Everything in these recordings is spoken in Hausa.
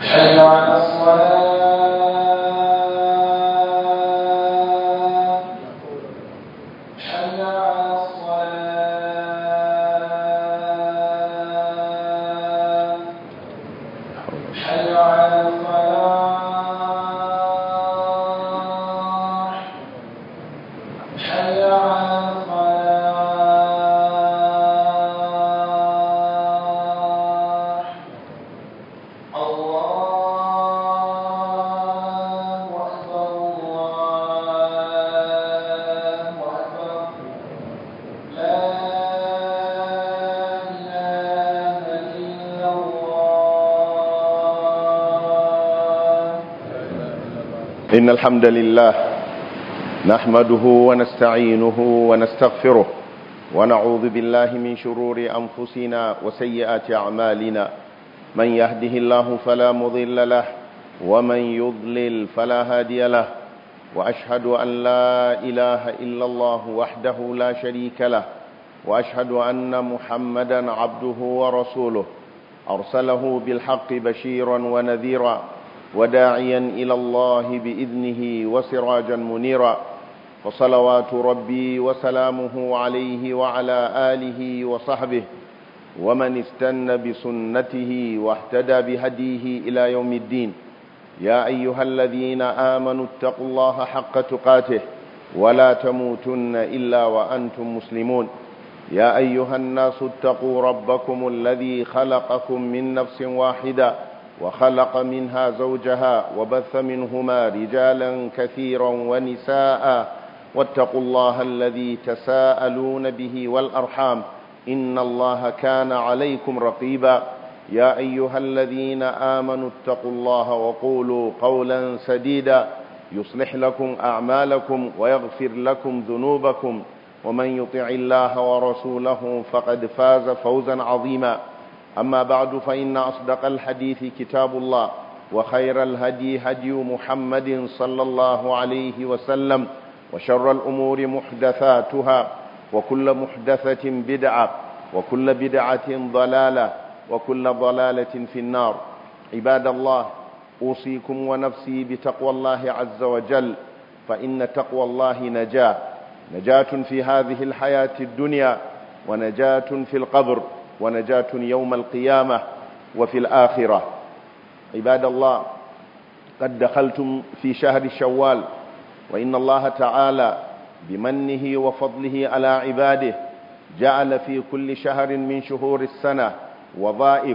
حي على الصلاة حي على الصلاة حي على الفلاح حي على الفلاح الله أكبر الله أكبر لا إله إلا الله إن الحمد لله نحمده ونستعينه ونستغفره ونعوذ بالله من شرور أنفسنا وسيئات أعمالنا من يهده الله فلا مضل له ومن يضلل فلا هادي له وأشهد أن لا إله إلا الله وحده لا شريك له وأشهد أن محمدا عبده ورسوله أرسله بالحق بشيرا ونذيرا وداعيا إلى الله بإذنه وسراجا منيرا فصلوات ربي وسلامه عليه وعلى آله وصحبه ومن استن بسنته واهتدى بهديه إلى يوم الدين يا أيها الذين آمنوا اتقوا الله حق تقاته ولا تموتن إلا وأنتم مسلمون يا أيها الناس اتقوا ربكم الذي خلقكم من نفس واحدة وخلق منها زوجها وبث منهما رجالا كثيرا ونساء واتقوا الله الذي تساءلون به والأرحام إن الله كان عليكم رقيبا يا أيها الذين آمنوا اتقوا الله وقولوا قولا سديدا يصلح لكم أعمالكم ويغفر لكم ذنوبكم ومن يطع الله ورسوله فقد فاز فوزا عظيما أما بعد فإن أصدق الحديث كتاب الله وخير الهدي هدي محمد صلى الله عليه وسلم وشر الأمور محدثاتها وكل محدثة بدعة وكل بدعة ضلالة وكل ضلالة في النار عباد الله أوصيكم ونفسي بتقوى الله عز وجل فإن تقوى الله نجاة نجاة في هذه الحياة الدنيا ونجاة في القبر ونجاة يوم القيامة وفي الآخرة عباد الله قد دخلتم في شهر شوال وإن الله تعالى بمنه وفضله على عباده جعل في كل شهر من شهور السنة وظائف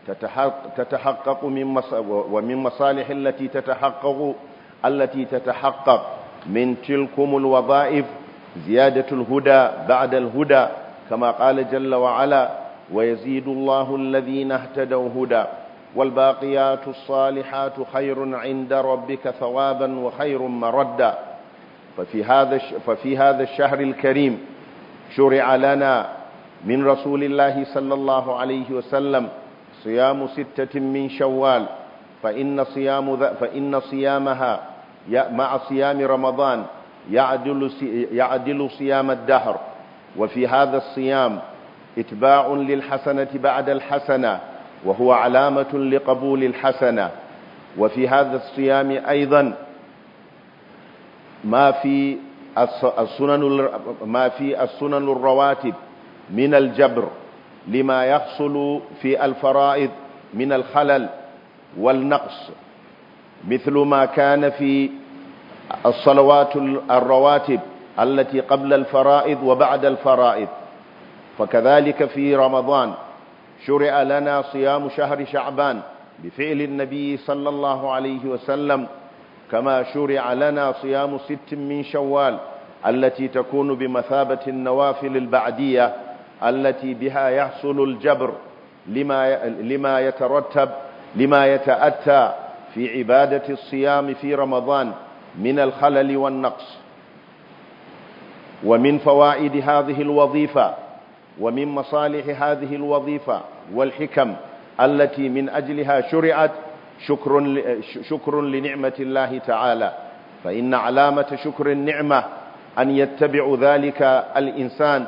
تتحقق من ومن مصالح التي تتحقق التي تتحقق من تلكم الوظائف زيادة الهدى بعد الهدى كما قال جل وعلا ويزيد الله الذين اهتدوا هدى والباقيات الصالحات خير عند ربك ثوابا وخير مردا ففي هذا ففي هذا الشهر الكريم شرع لنا من رسول الله صلى الله عليه وسلم صيام ستة من شوال فإن صيام فإن صيامها مع صيام رمضان يعدل يعدل صيام الدهر وفي هذا الصيام اتباع للحسنة بعد الحسنة وهو علامة لقبول الحسنة وفي هذا الصيام أيضا ما في السنن ما في السنن الرواتب من الجبر لما يحصل في الفرائض من الخلل والنقص مثل ما كان في الصلوات الرواتب التي قبل الفرائض وبعد الفرائض فكذلك في رمضان شرع لنا صيام شهر شعبان بفعل النبي صلى الله عليه وسلم كما شرع لنا صيام ست من شوال التي تكون بمثابة النوافل البعدية التي بها يحصل الجبر لما لما يترتب لما يتأتى في عبادة الصيام في رمضان من الخلل والنقص ومن فوائد هذه الوظيفة ومن مصالح هذه الوظيفة والحكم التي من أجلها شرعت شكر, شكر لنعمة الله تعالى فإن علامة شكر النعمة أن يتبع ذلك الإنسان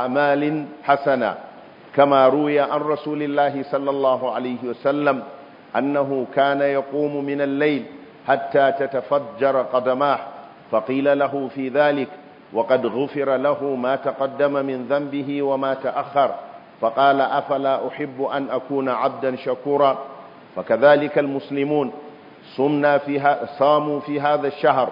بأعمال حسنة كما روي عن رسول الله صلى الله عليه وسلم أنه كان يقوم من الليل حتى تتفجر قدماه فقيل له في ذلك وقد غفر له ما تقدم من ذنبه وما تأخر فقال أفلا أحب أن أكون عبدا شكورا فكذلك المسلمون صمنا فيها صاموا في هذا الشهر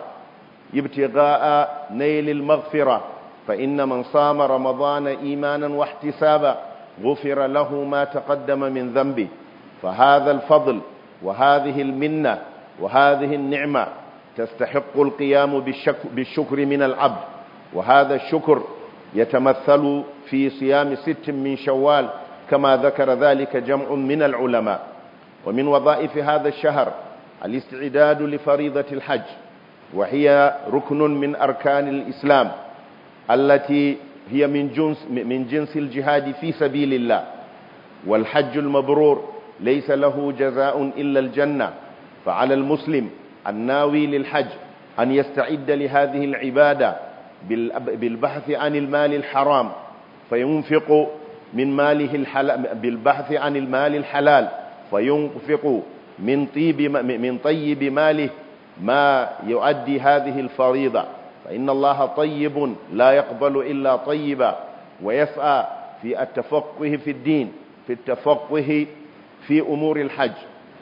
ابتغاء نيل المغفرة فإن من صام رمضان إيمانا واحتسابا غفر له ما تقدم من ذنبه فهذا الفضل وهذه المنة وهذه النعمة تستحق القيام بالشكر من العبد وهذا الشكر يتمثل في صيام ست من شوال كما ذكر ذلك جمع من العلماء ومن وظائف هذا الشهر الاستعداد لفريضة الحج وهي ركن من أركان الإسلام التي هي من جنس, من جنس الجهاد في سبيل الله والحج المبرور ليس له جزاء إلا الجنة فعلى المسلم الناوي للحج أن يستعد لهذه العبادة بالبحث عن المال الحرام فينفق من ماله الحلال بالبحث عن المال الحلال فينفق من طيب من طيب ماله ما يؤدي هذه الفريضة فإن الله طيب لا يقبل إلا طيبا ويسعى في التفقه في الدين في التفقه في أمور الحج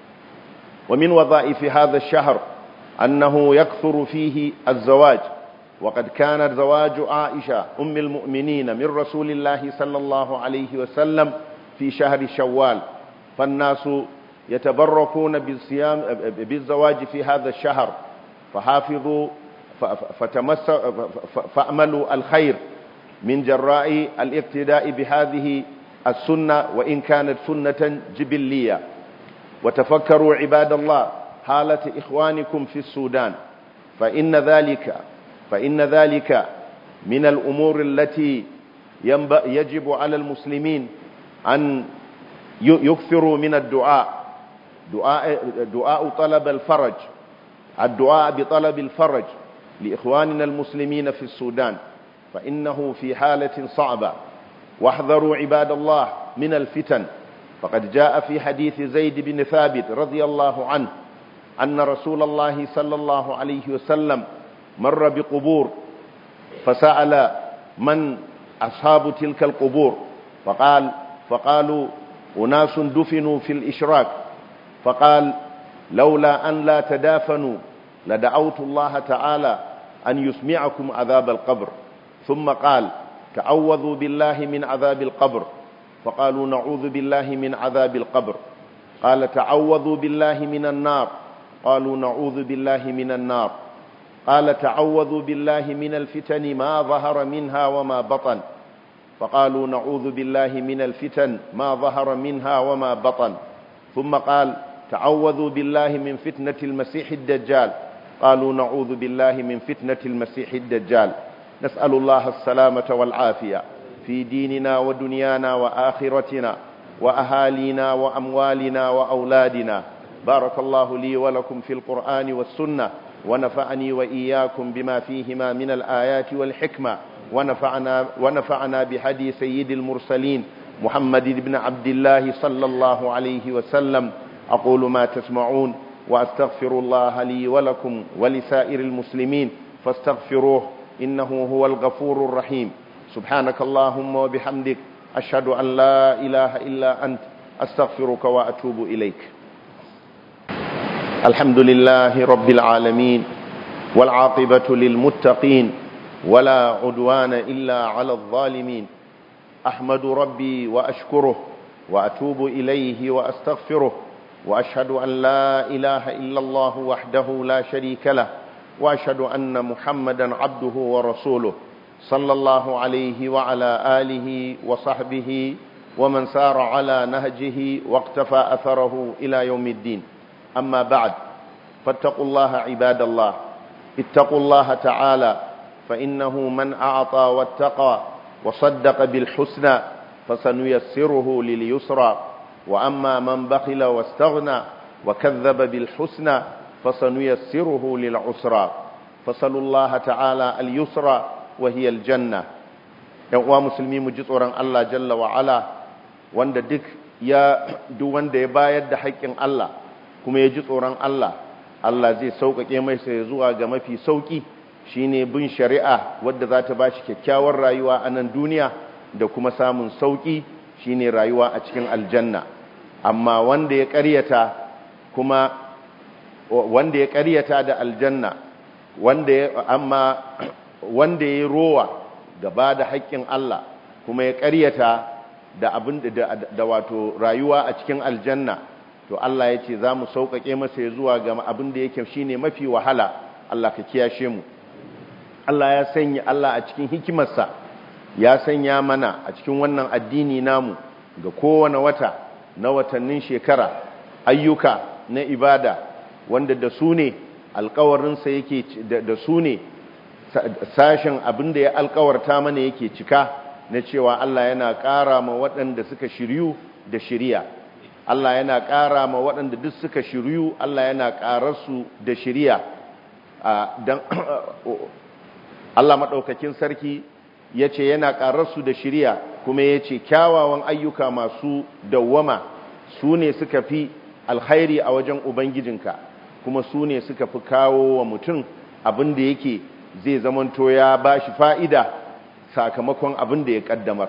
ومن وظائف هذا الشهر أنه يكثر فيه الزواج وقد كان زواج عائشة أم المؤمنين من رسول الله صلى الله عليه وسلم في شهر شوال فالناس يتبركون بالصيام بالزواج في هذا الشهر فحافظوا فتمس فأملوا الخير من جراء الاقتداء بهذه السنة وإن كانت سنة جبلية وتفكروا عباد الله حالة إخوانكم في السودان فإن ذلك فإن ذلك من الأمور التي يجب على المسلمين أن يكثروا من الدعاء دعاء, دعاء طلب الفرج الدعاء بطلب الفرج لإخواننا المسلمين في السودان فإنه في حالة صعبة واحذروا عباد الله من الفتن فقد جاء في حديث زيد بن ثابت رضي الله عنه أن رسول الله صلى الله عليه وسلم مر بقبور فسأل من أصحاب تلك القبور فقال فقالوا أناس دفنوا في الإشراك فقال لولا أن لا تدافنوا لدعوت الله تعالى أن يسمعكم عذاب القبر ثم قال تعوذوا بالله من عذاب القبر فقالوا نعوذ بالله من عذاب القبر قال تعوذوا بالله من النار قالوا نعوذ بالله من النار قال تعوذوا بالله من الفتن ما ظهر منها وما بطن فقالوا نعوذ بالله من الفتن ما ظهر منها وما بطن ثم قال تعوذوا بالله من فتنة المسيح الدجال قالوا نعوذ بالله من فتنة المسيح الدجال نسأل الله السلامة والعافية في ديننا ودنيانا وآخرتنا وأهالينا وأموالنا وأولادنا بارك الله لي ولكم في القرآن والسنة ونفعني وإياكم بما فيهما من الآيات والحكمة ونفعنا, ونفعنا بهدي سيد المرسلين محمد بن عبد الله صلى الله عليه وسلم أقول ما تسمعون وأستغفر الله لي ولكم ولسائر المسلمين فاستغفروه إنه هو الغفور الرحيم سبحانك اللهم وبحمدك أشهد أن لا إله إلا أنت أستغفرك وأتوب إليك الحمد لله رب العالمين والعاقبة للمتقين ولا عدوان إلا على الظالمين أحمد ربي وأشكره وأتوب إليه وأستغفره وأشهد أن لا إله إلا الله وحده لا شريك له وأشهد أن محمدا عبده ورسوله صلى الله عليه وعلى آله وصحبه ومن سار على نهجه واقتفى أثره إلى يوم الدين أما بعد فاتقوا الله عباد الله اتقوا الله تعالى فإنه من أعطى واتقى وصدق بالحسنى فسنيسره لليسرى وأما من بخل واستغنى وكذب بالحسنى فسنيسره للعسرى فصلوا الله تعالى اليسرى وهي الجنة يقوى مسلمي مجيطورا الله جل وعلا wanda duk ya duk wanda ya bayar da haƙƙin Allah kuma ya ji tsoron Allah Allah zai sauƙaƙe mai sai zuwa ga mafi sauƙi shine bin shari'a wadda za ta bashi kyakkyawar rayuwa a nan duniya da kuma samun sauƙi shine rayuwa a cikin aljanna amma wanda ya ƙaryata kuma wanda ya ƙaryata da aljanna wanda ya amma wanda ya rowa gaba da haƙƙin Allah kuma ya ƙaryata da abin da, da wato rayuwa a cikin aljanna to Allah ya ce za mu sauƙaƙe masa ya zuwa ga abin da yake shine mafi wahala Allah ka kiyashe mu Allah ya sanya Allah a cikin hikimarsa ya sanya mana a cikin wannan addini namu ga kowane wata na watannin shekara ayyuka na ibada wanda da su ne alkawarinsa yake da su ne sashen abin da ya alkawarta mana yake cika na cewa Allah yana ƙara ma waɗanda suka shiryu da shiriya Allah yana ƙara ma waɗanda duk suka shiryu Allah yana ƙararsu da shiriya don Allah maɗaukakin sarki ya ce yana ƙararsu da shiriya kuma ya ce kyawawan ayyuka masu dawwama su ne suka fi alkhairi a wajen Ubangijinka kuma su ne suka fi kawo wa mutum abin da yake zai zamanto ya ba shi fa'ida sakamakon abin da ya ƙaddamar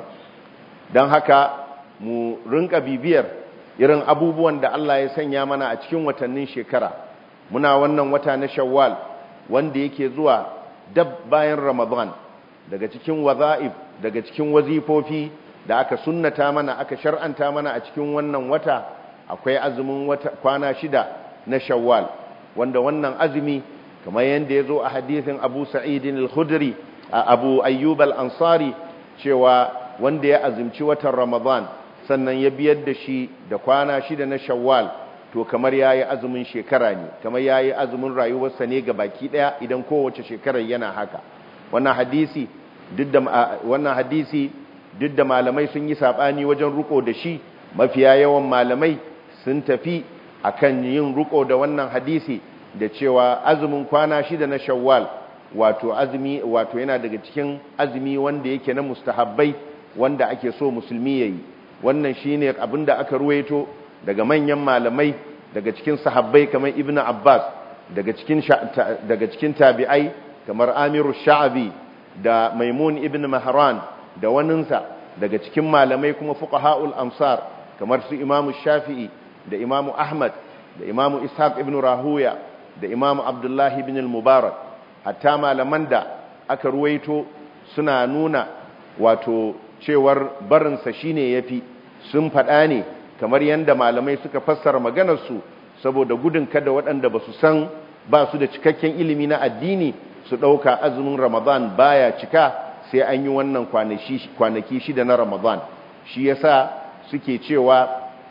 don haka mu rinka bibiyar irin abubuwan da Allah ya sanya mana a cikin watannin shekara muna wannan wata na shawwal wanda yake zuwa dab bayan ramadan daga cikin waza'if daga cikin wazifofi da aka sunnata mana aka shar'anta mana a cikin wannan wata akwai azumin wata kwana shida na shawwal wanda wannan azumi kamar yadda ya zo a hadithin abu sa'idin al-khudri abu ayyub al-ansari cewa wanda ya azumci watan ramadan sannan ya biyar da shi da kwana shida na shawwal to kamar ya yi azumin shekara ne kamar ya yi azumin rayuwarsa ne ga baki daya idan kowace shekarar yana haka wannan hadisi duk da wannan hadisi duk da malamai sun yi sabani wajen ruko da shi mafiya yawan malamai sun tafi akan yin ruko da wannan hadisi da cewa azumin kwana shida na shawwal wato azumi wato yana daga cikin azumi wanda yake na mustahabbai wanda ake so musulmi yayi wannan shine abinda aka ruwaito daga manyan malamai daga cikin sahabbai kamar ibn abbas daga cikin daga cikin tabi'ai kamar amiru sha'abi da maimun ibn mahran da waninsa daga cikin malamai kuma fuqaha'ul amsar kamar su imamu shafi'i da imamu ahmad da imamu ishaq ibn rahuya da imamu abdullahi ibn al-mubarak hatta malaman da aka ruwaito suna nuna wato cewar barinsa shine yafi sun faɗa ne kamar yadda malamai suka fassara maganarsu saboda gudun kada waɗanda ba su san ba su da cikakken ilimi na addini su ɗauka azumin ramadan baya cika sai an yi wannan kwanaki shida na ramadan shi yasa suke cewa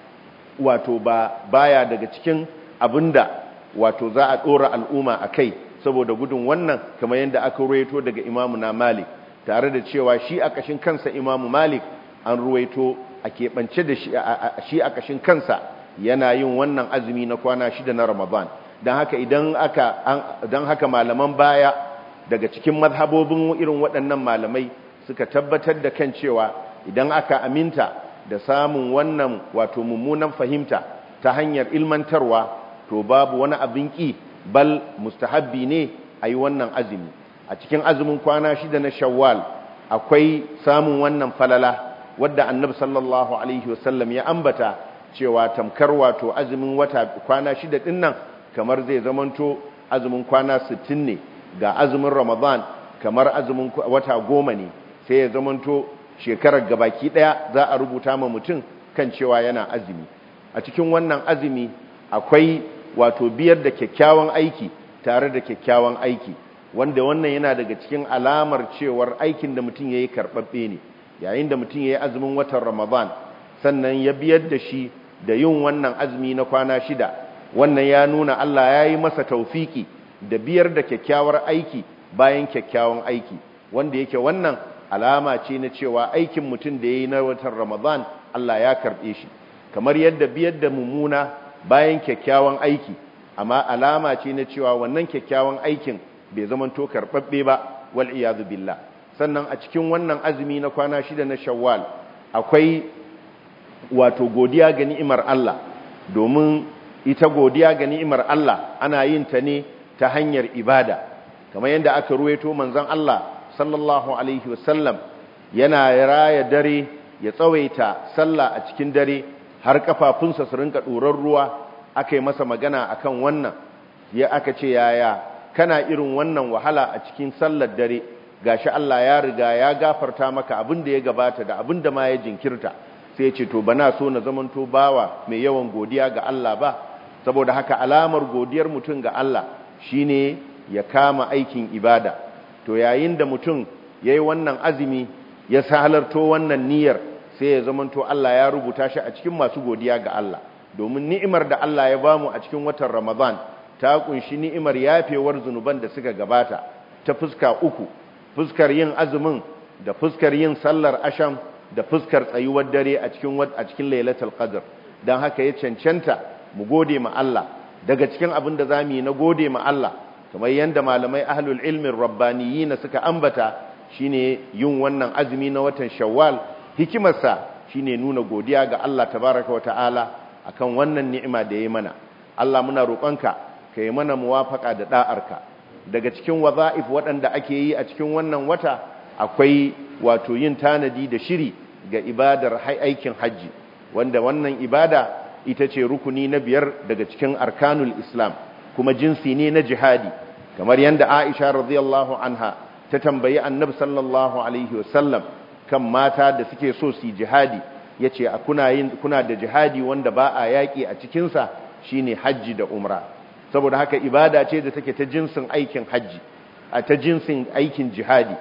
wato ba baya daga cikin abinda wato za a ɗora al'umma a kai saboda gudun wannan kamar yadda aka ruwaito daga imamu na malik tare da cewa shi a ƙashin kansa imamu malik an ruwaito a keɓance da shi a ƙashin kansa yana yin wannan azumi na kwana shida na ramadan don haka idan aka don haka malaman baya daga cikin mazhabobin irin waɗannan malamai suka tabbatar da kan cewa idan aka aminta da samun wannan wato mummunan fahimta ta hanyar ilmantarwa to babu wani abin ƙi bal mustahabbi ne a yi wannan azumi a cikin azumin kwana shida na shawwal akwai samun wannan falala wadda annabi sallallahu alaihi wasallam ya ambata cewa tamkar wato azumin wata kwana shida din nan kamar zai zamanto azumin kwana 60 ne ga azumin ramadan kamar azumin wata goma ne sai ya zamanto shekarar gabaki daya za a rubuta ma mutum kan cewa yana azumi a cikin wannan azumi akwai wato biyar da kyakkyawan aiki tare da kyakkyawan aiki wanda wannan yana daga cikin alamar cewar aikin da mutum yayi karɓaɓɓe ne yayin da mutum yayi azumin watan ramadan sannan ya biyar da shi da yin wannan azumi na kwana shida wannan ya nuna Allah ya yi masa taufiki da biyar da kyakkyawar aiki bayan kyakkyawan aiki wanda yake wannan alama ce na cewa aikin mutum da ya yi na watan ramadan Allah ya karɓe shi kamar yadda biyar da mummuna bayan kyakkyawan aiki amma alama ce na cewa wannan kyakkyawan aikin bai zamanto karɓaɓɓe ba wal iyadu billah sannan a cikin wannan azumi na kwana shida na shawwal akwai wato godiya ga ni'imar Allah domin ita godiya ga ni'imar Allah ana yin ta ne ta hanyar ibada kamar yadda aka ruwaito manzon Allah sallallahu alaihi wasallam yana raya dare ya tsawaita sallah a cikin dare har kafafunsa su rinka ɗorar ruwa aka yi masa magana akan wannan ya aka ce yaya kana irin wannan wahala a cikin sallar dare gashi Allah ya riga ya gafarta maka abin da ya gabata da abin da ma ya jinkirta sai ya ce to bana so na zamanto bawa mai yawan godiya ga Allah ba saboda haka alamar godiyar mutum ga Allah shine ya kama aikin ibada to yayin da mutum yayi wannan azumi ya halarto wannan niyyar sai ya zamanto Allah ya rubuta shi a cikin masu godiya ga Allah domin ni'imar da Allah ya bamu a cikin watan Ramadan ta kunshi ni'imar yafewar zunuban da suka gabata ta fuska uku fuskar yin azumin da fuskar yin sallar asham da fuskar tsayuwar dare a cikin a cikin lailatul qadr dan haka ya cancanta mu gode ma Allah daga cikin abin da zamu yi na gode ma Allah kamar yanda malamai ahlul ilmin rabbaniyina suka ambata shine yin wannan azumi na watan shawwal hikimarsa shine nuna godiya ga Allah tabaraka wa ta'ala akan wannan ni'ima da ya mana Allah muna roƙonka ka yi mana muwafaka da da'arka daga cikin waza'if waɗanda ake yi a cikin wannan wata akwai wato yin tanadi da shiri ga ibadar aikin hajji wanda wannan ibada ita ce rukuni na biyar daga cikin arkanul islam kuma jinsi ne na jihadi kamar yadda aisha radiyallahu anha ta tambayi annabi sallallahu alaihi wasallam kan mata da suke so su jihadi yace kuna yin kuna da jihadi wanda ba a yaki a cikin sa shine hajji da umra saboda haka ibada ce da take ta jinsin aikin hajji a ta jinsin aikin jihadi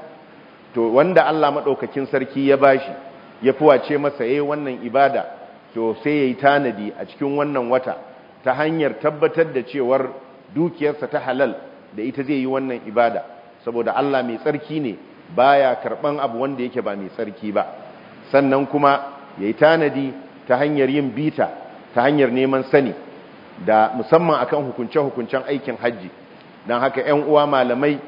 to wanda Allah madaukakin sarki ya bashi ya fuwace masa yayin wannan ibada to sai yayi tanadi a cikin wannan wata ta hanyar tabbatar da cewar dukiyarsa ta halal da ita zai yi wannan ibada saboda Allah mai tsarki ne baya karban abu wanda yake ba mai tsarki ba sannan kuma yayi tanadi ta hanyar yin bita ta hanyar neman sani da musamman akan hukunce-hukuncen aikin hajji don haka 'yan uwa malamai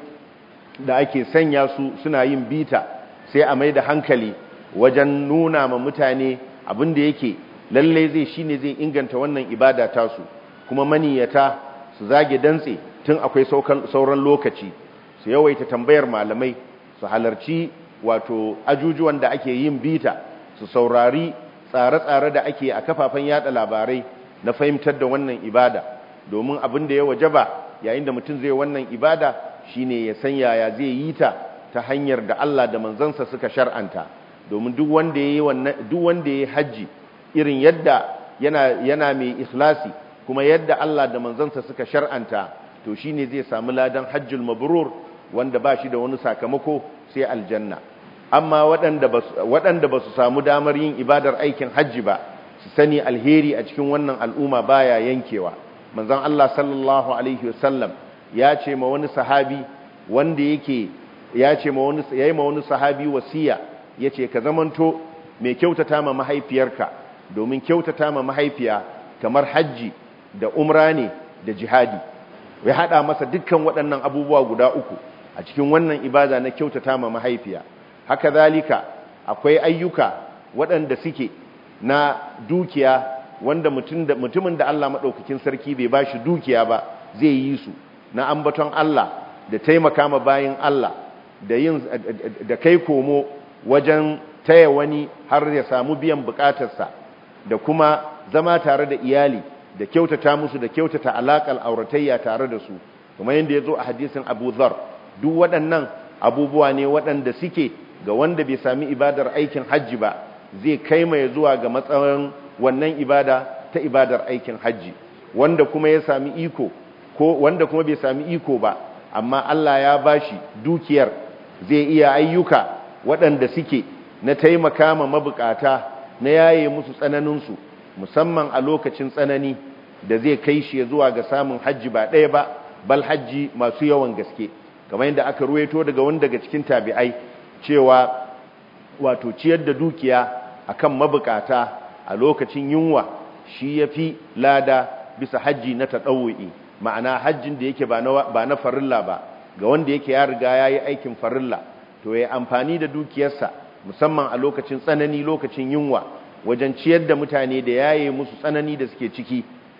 da ake sanya su suna yin bita sai a mai da hankali wajen nuna ma mutane abin da yake lallai zai shine zai inganta wannan ibada tasu kuma maniyata su zage dantse tun akwai sauran lokaci su yawaita tambayar malamai su halarci wato ajujuwan da ake yin bita su saurari tsare-tsare da ake a kafafen yada labarai na fahimtar da wannan ibada domin abin da ya wajaba yayin da mutum zai wannan ibada shine ya san yaya zai yi ta ta hanyar da Allah da manzansa suka shar'anta domin duk wanda yayi wannan duk wanda yayi haji irin yadda yana yana mai ikhlasi kuma yadda Allah da manzansa suka shar'anta to shine zai samu ladan hajjul mabrur wanda ba shi da wani sakamako sai aljanna amma waɗanda waɗanda ba su samu damar yin ibadar aikin hajji ba su sani alheri a cikin wannan al'umma baya yankewa manzon Allah sallallahu alaihi wasallam ya ce ma wani sahabi wanda yake ya ce ma wani yayi ma wani sahabi wasiya yace ka zamanto mai kyautata ma mahaifiyarka domin kyautata ma mahaifiya kamar hajji da umra ne da jihadi ya hada masa dukkan waɗannan abubuwa guda uku a cikin wannan ibada na kyautata ma mahaifiya haka zalika akwai ayyuka waɗanda suke na dukiya wanda mutumin da Allah maɗaukakin sarki bai ba shi dukiya ba zai yi su na ambaton Allah da taimaka ma bayin Allah da yin da kai komo wajen taya wani har ya samu biyan bukatarsa da kuma zama tare da iyali da kyautata musu da kyautata alaƙar auratayya tare da su kuma yadda ya zo a hadisin Abu Dharr duk waɗannan abubuwa ne waɗanda suke ga wanda bai sami ibadar aikin hajji ba zai kai mai zuwa ga matsayin wannan ibada ta ibadar aikin hajji wanda kuma ya sami iko ko wanda kuma bai sami iko ba amma Allah ya bashi dukiyar zai iya ayyuka waɗanda suke na taimaka ma mabukata na yaye musu tsananinsu musamman a lokacin tsanani da zai kai shi zuwa ga samun hajji ba ɗaya ba bal hajji masu yawan gaske kamar yadda aka ruwaito daga wani daga cikin tabi'ai cewa wato ciyar da dukiya akan mabukata a lokacin yunwa shi yafi lada bisa hajji na taɗawu'i ma'ana hajjin da yake ba na farilla ba ga wanda yake ya riga ya yi aikin farilla to ya amfani da dukiyarsa musamman a lokacin tsanani lokacin yunwa wajen ciyar da mutane da yaye musu tsanani da suke ciki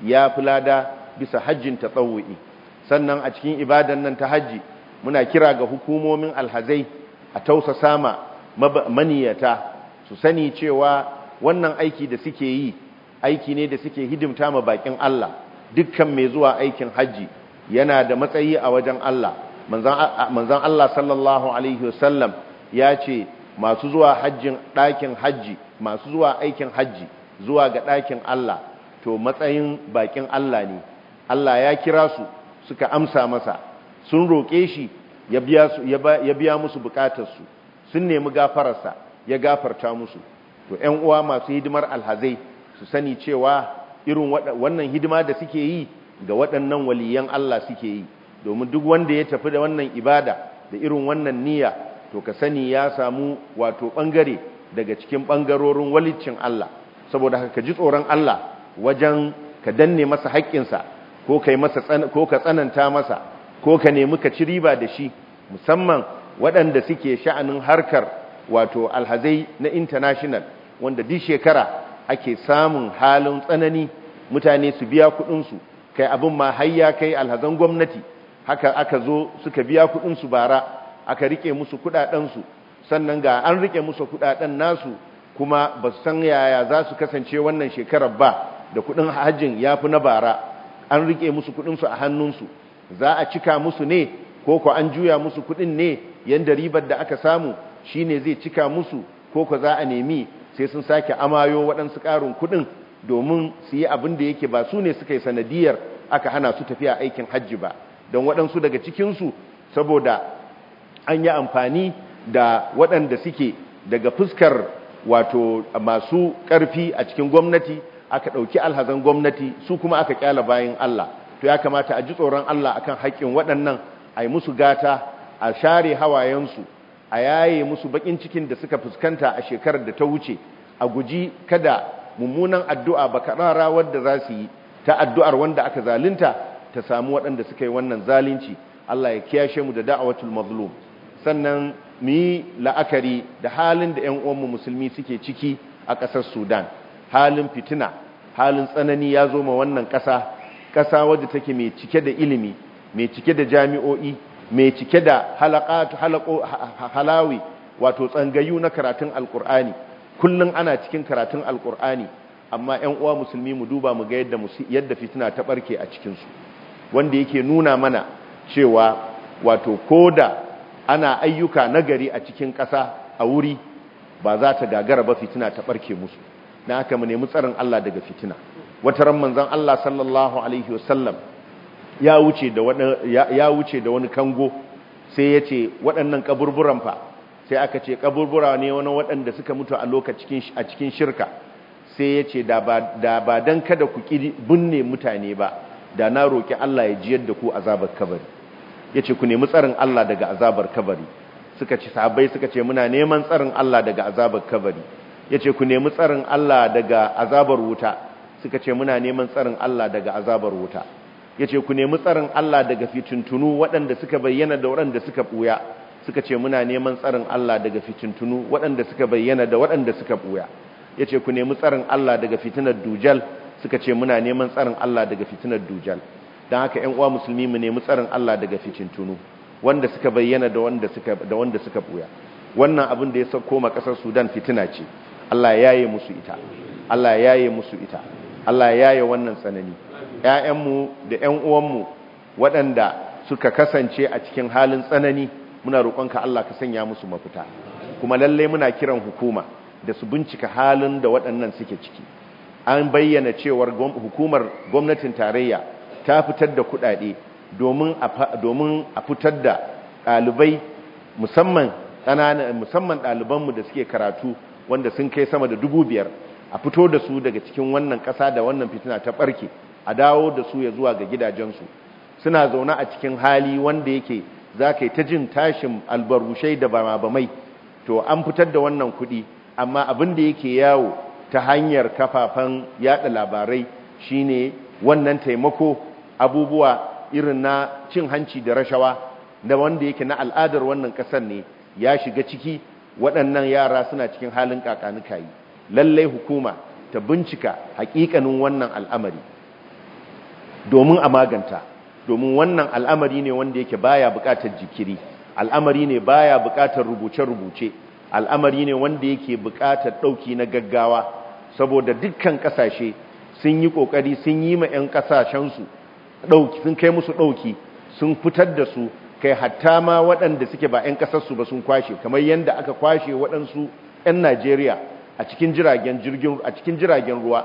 ya fi lada bisa hajjin tatawu'i sannan a cikin ibadan nan ta hajji muna kira ga hukumomin alhazai a tausasa ma maniyata su sani cewa wannan aiki da suke yi aiki ne da suke hidimta ma bakin Allah dukkan mai zuwa aikin hajji yana da matsayi a wajen Allah manzan Allah sallallahu alaihi wasallam ya ce masu zuwa hajjin ɗakin hajji masu zuwa aikin hajji zuwa ga ɗakin Allah to matsayin bakin Allah ne Allah ya kira su suka amsa masa sun roƙe shi ya biya musu bukatarsu sun nemi gafararsa ya gafarta musu to ‘yan uwa masu hidimar alhazai su sani cewa irin wannan hidima da suke yi ga waɗannan waliyan Allah suke yi domin duk wanda ya tafi da wannan ibada da irin wannan niyya to ka sani ya samu wato ɓangare daga cikin ɓangarorin walicin Allah saboda haka ka ji tsoron Allah wajen ka danne masa haƙƙinsa ko ka tsananta masa ko ka nemi ka ci riba da shi musamman waɗanda suke sha'anin harkar wato alhazai na international wanda duk shekara ake samun halin tsanani mutane su biya kuɗinsu kai abin ma hayya kai alhazan gwamnati haka aka zo suka biya kuɗinsu bara aka rike musu kuɗaɗensu sannan ga an rike musu kuɗaɗen nasu kuma ba su san yaya za su kasance wannan shekarar ba da kuɗin hajjin ya fi na bara an rike musu kuɗinsu a hannunsu za a cika musu ne ko ko an juya musu kuɗin ne yanda ribar da aka samu shine zai cika musu ko ko za a nemi sai sun sake amayo waɗansu ƙarin kuɗin domin su yi abin da yake ba su ne suka yi sanadiyar aka hana su tafiya aikin hajji ba don waɗansu daga cikinsu saboda an yi amfani da waɗanda suke daga fuskar wato masu ƙarfi a cikin gwamnati aka ɗauki alhazan gwamnati su kuma aka ƙyala bayan Allah to ya kamata a ji tsoron Allah akan haƙƙin waɗannan a yi musu gata a share hawayensu a yaye musu baƙin cikin da suka fuskanta a shekarar da ta wuce a guji kada mummunan addu'a bakarara wadda za su yi ta addu'ar wanda aka zalunta ta samu waɗanda suka yi wannan zalunci Allah ya kiyashe mu da da'awatul mazlum sannan mu yi la'akari da halin da ‘yan uwanmu musulmi suke ciki a ƙasar sudan halin fitina halin tsanani ya zo ma wannan ƙasa ƙasa wadda take mai cike da ilimi mai cike da jami'o'i mai cike da halawi wato tsangayu na karatun alkur'ani kullum ana cikin karatun alkur'ani amma 'yan uwa musulmi mu duba mu ga yadda yadda fitina ta barke a cikinsu wanda yake nuna mana cewa wato koda ana ayyuka nagari a cikin ƙasa a wuri ba za ta gagara ba fitina ta barke musu na haka mu nemi tsarin Allah daga fitina wata ran manzon Allah sallallahu alaihi wasallam ya wuce da wani ya wuce da wani kango sai ya ce waɗannan kaburburan fa sai aka ce kaburbura ne wani waɗanda suka mutu a lokacin a cikin shirka sai ya ce da ba don kada ku ƙi binne mutane ba da na roƙi Allah ya jiyar da ku azabar kabari ya ce ku nemi tsarin Allah daga azabar kabari suka ce sahabbai suka ce muna neman tsarin Allah daga azabar kabari ya ce ku nemi tsarin Allah daga azabar wuta suka ce muna neman tsarin Allah daga azabar wuta ya ce ku nemi tsarin Allah daga fitintunu waɗanda suka bayyana da waɗanda suka ɓuya suka ce muna neman tsarin Allah daga fitintunu waɗanda suka bayyana da waɗanda suka ɓuya ya ce ku nemi tsarin Allah daga fitinar dujal suka ce muna neman tsarin Allah daga fitinar dujal don haka ‘yan uwa musulmi mu nemi tsarin Allah daga fitintunu wanda suka bayyana da wanda suka da wanda suka ɓuya wannan abin da ya sauko ma ƙasar sudan fitina ce Allah ya yaye musu ita Allah ya yaye musu ita Allah ya yaye wannan tsanani ‘ya'yanmu da ‘yan uwanmu waɗanda suka kasance a cikin halin tsanani muna roƙonka Allah ka sanya musu mafita kuma lallai muna kiran hukuma da su bincika halin da waɗannan suke ciki an bayyana cewar hukumar gwamnatin tarayya ta fitar da kuɗaɗe domin a fitar da ɗalibai musamman musamman ɗalibanmu da suke karatu wanda sun kai sama da dubu biyar a fito da su daga cikin wannan ƙasa da wannan fitina ta ɓarke a dawo da su ya zuwa ga gidajensu suna zaune a cikin hali wanda yake za ka yi ta jin tashin albarushai da bamabamai to an fitar da wannan kuɗi amma abin da yake yawo ta hanyar kafafen yada labarai shine wannan taimako abubuwa irin na cin hanci da rashawa da wanda yake na al'adar wannan ƙasar ne ya shiga ciki waɗannan yara suna cikin halin kakanuka yi lallai hukuma ta bincika hakikanin wannan al'amari domin a maganta domin wannan al'amari ne wanda yake baya buƙatar jikiri al'amari ne baya buƙatar rubuce-rubuce al'amari ne wanda yake buƙatar ɗauki na gaggawa saboda dukkan ƙasashe sun yi ƙoƙari sun yi ma 'yan ƙasashensu ɗauki sun kai musu ɗauki sun fitar da su kai hatta ma waɗanda suke ba 'yan ƙasarsu ba sun kwashe kamar yadda aka kwashe waɗansu 'yan najeriya a cikin jiragen jirgin a cikin jiragen ruwa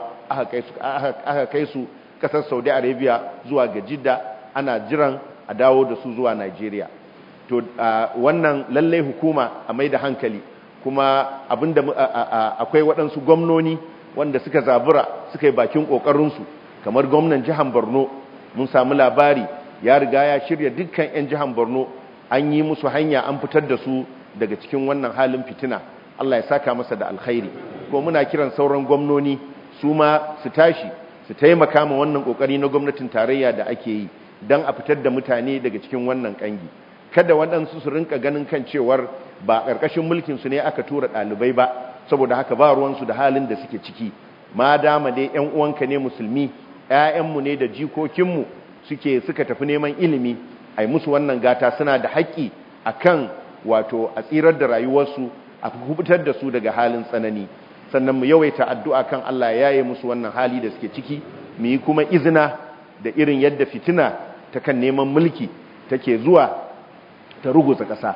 aka kai su ƙasar saudi arabia zuwa ga jidda ana jiran a dawo da su zuwa najeriya to wannan lallai hukuma a mai da hankali kuma abinda akwai waɗansu gwamnoni wanda suka zabura suka yi bakin ƙoƙarinsu kamar gwamnan jihar borno mun samu labari ya riga ya shirya dukkan 'yan jihar borno an yi musu hanya an fitar da su daga cikin wannan halin fitina allah ya saka masa da alkhairi ko muna kiran sauran gwamnoni su ma su tashi su taimaka ma wannan ƙoƙari na gwamnatin tarayya da ake yi don a fitar da mutane daga cikin wannan ƙangi kada waɗansu su rinka ganin kan cewar ba ƙarƙashin mulkinsu ne aka tura ɗalibai ba saboda haka ba ruwansu da halin da suke ciki ma dama dai 'yan uwanka ne musulmi 'ya'yanmu ne da jikokinmu suke suka tafi neman ilimi a yi musu wannan gata suna da haƙƙi a kan wato a tsirar da rayuwarsu a kubutar da su daga halin tsanani sannan mu yawaita addu'a kan Allah ya yi musu wannan hali da suke ciki mu yi kuma izina da irin yadda fitina ta kan neman mulki take zuwa ta ruguza ƙasa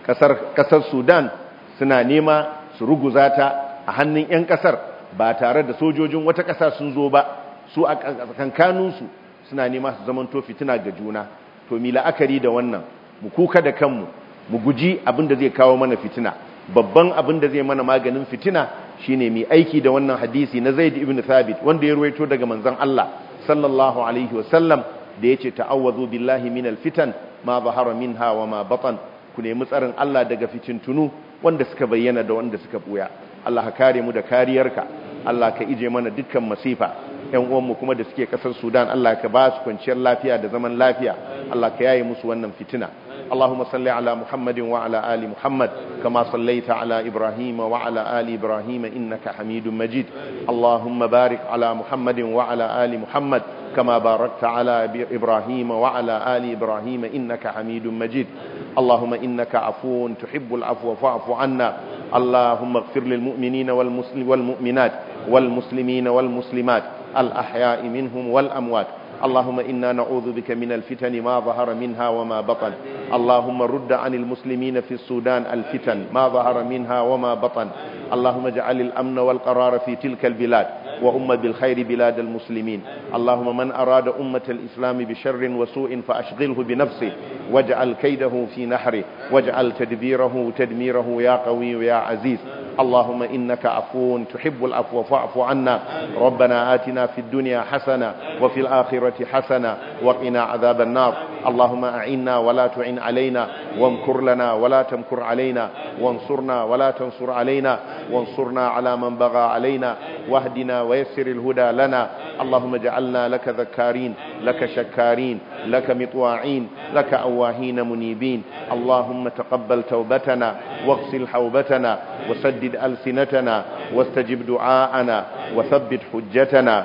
ƙasar sudan suna nema su ruguza ta a hannun 'yan ƙasar ba tare da sojojin wata ƙasa sun zo ba su a kankanunsu suna nema su zamanto fitina ga juna to mi la'akari da wannan mu kuka da kanmu mu guji abin da zai kawo mana fitina babban abin da zai mana maganin fitina shine mai aiki da wannan hadisi na zaid ibn thabit wanda ya ruwaito daga manzon Allah sallallahu alaihi wasallam da yace ta'awwazu billahi minal fitan ma zahara minha wa ma batan ku nemi tsarin Allah daga fitintunu wanda suka bayyana da wanda suka buya Allah ka kare mu da kariyarka Allah ka ije mana dukkan masifa ƴan uwanmu kuma da suke kasar Sudan Allah ka ba su kwanciyar lafiya da zaman lafiya Allah ka yaye musu wannan fitina اللهم صل على محمد وعلى آل محمد كما صليت على إبراهيم وعلى آل إبراهيم إنك حميد مجيد اللهم بارك على محمد وعلى آل محمد كما باركت على إبراهيم وعلى آل إبراهيم إنك حميد مجيد اللهم إنك عفو تحب العفو فاعف عنا اللهم اغفر للمؤمنين والمسلم والمؤمنات والمسلمين والمسلمات الأحياء منهم والأموات اللهم إنا نعوذ بك من الفتن ما ظهر منها وما بطن اللهم رد عن المسلمين في السودان الفتن ما ظهر منها وما بطن اللهم اجعل الأمن والقرار في تلك البلاد وأم بالخير بلاد المسلمين اللهم من أراد أمة الإسلام بشر وسوء فأشغله بنفسه واجعل كيده في نحره واجعل تدبيره تدميره يا قوي يا عزيز اللهم إنك عفو تحب العفو فاعف عنا ربنا آتنا في الدنيا حسنة وفي الآخرة حسنة وقنا عذاب النار اللهم أعنا ولا تعن علينا وامكر لنا ولا تمكر علينا وانصرنا ولا تنصر علينا وانصرنا على من بغى علينا واهدنا ويسر الهدى لنا اللهم اجعلنا لك ذكارين لك شكارين لك مطواعين لك أواهين منيبين اللهم تقبل توبتنا واغسل حوبتنا وسدد ألسنتنا واستجب دعاءنا وثبت حجتنا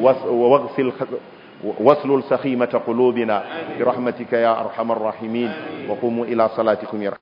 واغسل واسلل سخيمة قلوبنا برحمتك يا أرحم الراحمين وقوموا إلى صلاتكم يرحمون